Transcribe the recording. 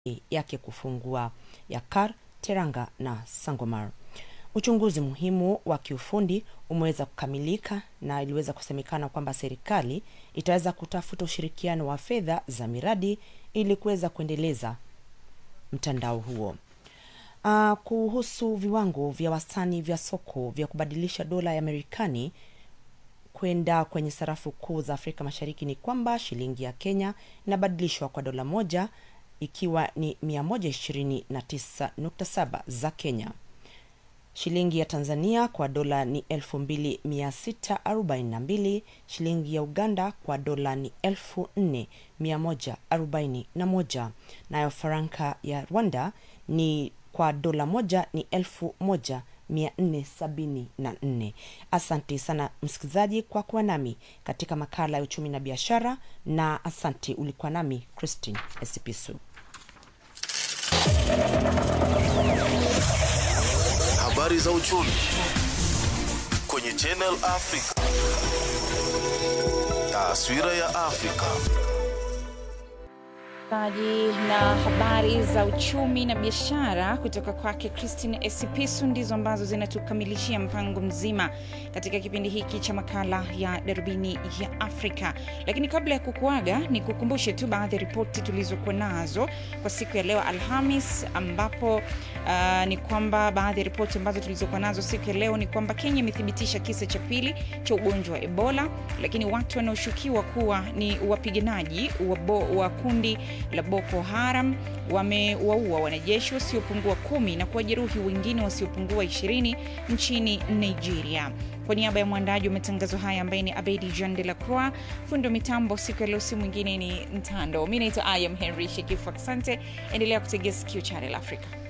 yake kufungua Yakar, Teranga na Sangomar. Uchunguzi muhimu wa kiufundi umeweza kukamilika na iliweza kusemekana kwamba serikali itaweza kutafuta ushirikiano wa fedha za miradi ili kuweza kuendeleza mtandao huo. Uh, kuhusu viwango vya wastani vya soko vya kubadilisha dola ya Marekani kwenda kwenye sarafu kuu za Afrika Mashariki ni kwamba shilingi ya Kenya inabadilishwa kwa dola moja ikiwa ni 129.7 za Kenya. Shilingi ya Tanzania kwa dola ni 2642, shilingi ya Uganda kwa dola ni 4141, nayo faranka ya Rwanda ni kwa dola moja ni 1474. Asante sana msikilizaji kwa kuwa nami katika makala ya uchumi na biashara, na asante ulikuwa nami Christine Esipisu. Habari za uchumi kwenye Channel Africa. Taswira ya Afrika. aji na habari za uchumi na biashara kutoka kwake Christine Esipisu ndizo ambazo zinatukamilishia mpango mzima katika kipindi hiki cha makala ya darubini ya Afrika. Lakini kabla ya kukuaga, ni kukumbushe tu baadhi ya ripoti tulizokuwa nazo kwa siku ya leo Alhamis, ambapo uh, ni kwamba baadhi ya ripoti ambazo tulizokuwa nazo siku ya leo ni kwamba Kenya imethibitisha kisa cha pili cha ugonjwa wa Ebola, lakini watu wanaoshukiwa kuwa ni wapiganaji wa, bo, wa kundi la Boko Haram wamewaua wanajeshi wasiopungua kumi na kuwajeruhi wengine wasiopungua ishirini nchini Nigeria. Kwa niaba ya mwandaji wa matangazo haya ambaye ni Abedi Jean de la Croix, fundi wa mitambo siku ya leo si mwingine ni Ntando. Mi naitwa Ayam Henry Shekifu. Asante, endelea kutegea sikio Channel Africa.